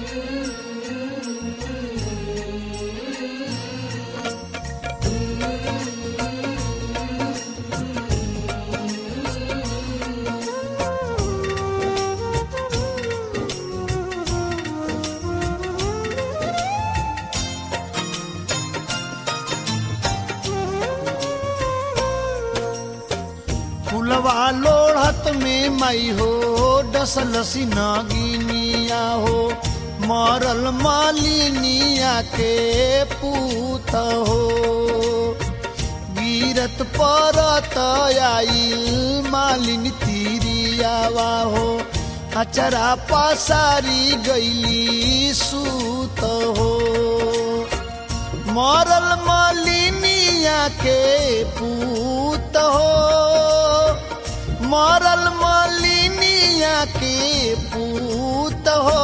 फुलवा लोढ़त में मई हो डसल सिनगिनिया हो मरल मालिनिया के पूत हो गिरत परत आइल मालिन तिरियावा हो अचरा पसारी गईली सूत हो मरल मालिनिया के पूत हो मरल मालिनिया के पूत हो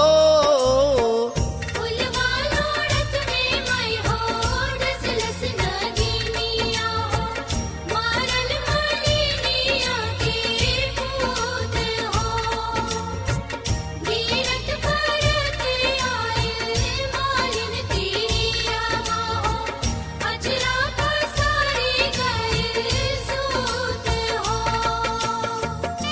फुलवा लोड़त में मई हो डसलस नगीनिया हो मारल मालिनिया के पूत हो गिरत परत आइल मालिन तिरिया हो अजरा पसारी गइल सूत हो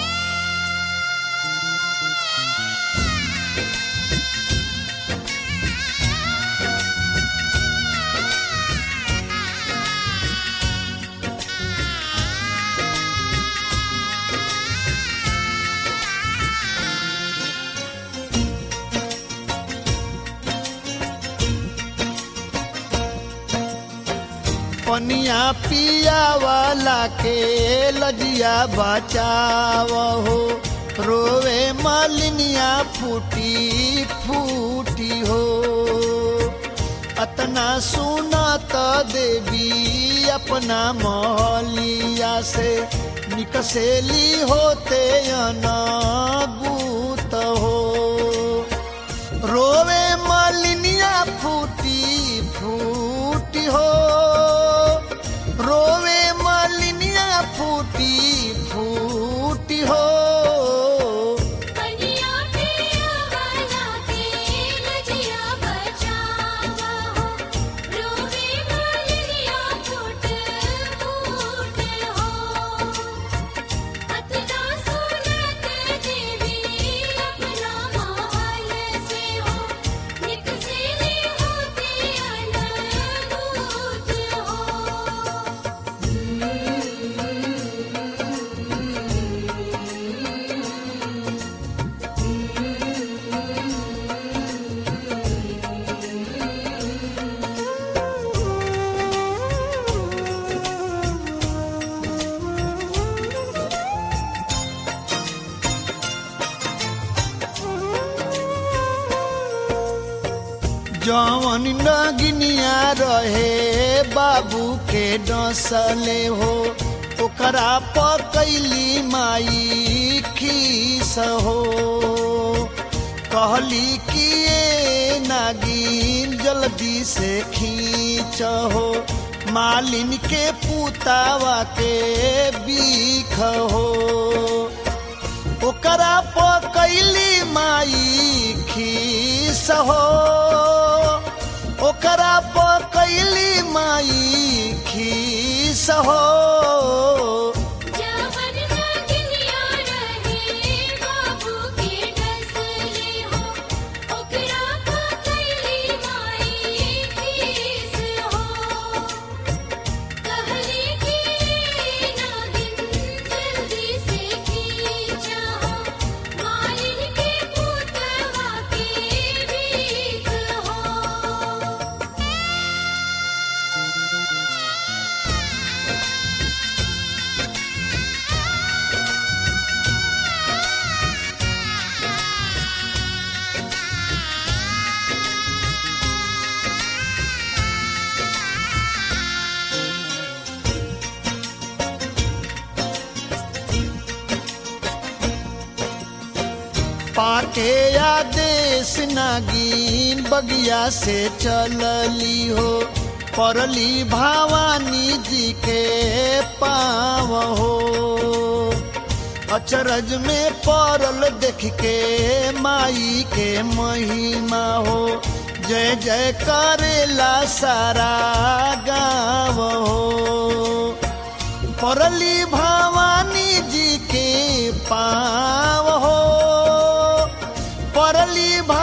पनिया पिया वाला के लजिया बचाव हो रोवे मालिनिया फूटी फूटी हो अतना सुना त देवी अपना महलिया से निकसेली होते अनबूत हो रोवे मालिनिया फूटी फूटी हो रोवे मालिनिया फूटी फूटी हो कनिया पिया वाला के लजिया बचावा हो रोवे मालिया फूट फूट हो अतना सुनत देवी अपना महल से हो निकसेली होती अनबूत हो जवन नगिनिया रहे बाबू के डसले हो ओकरा पकैली माई खीस हो कहली कि ए नागिन जल्दी से खींच हो मालिन के पुतावा के बीख हो ओकरा पकैली माई खीस हो ओकरा पकैली माई खीस हो जवन नगिनिया रहे बाबू के डसले हो ओकरा पकैली माई खीस हो कहली कि नागिन जल्दी से खींचा हो मालिन के पुतवा के भीख हो पाके आदेश नागिन बगिया से चलली हो परली भवानी जी के पाव हो अचरज में पड़ल देख के माई के महिमा हो जय जय करेला सारा गाँव हो परली भवानी जी के पाव हो परली भा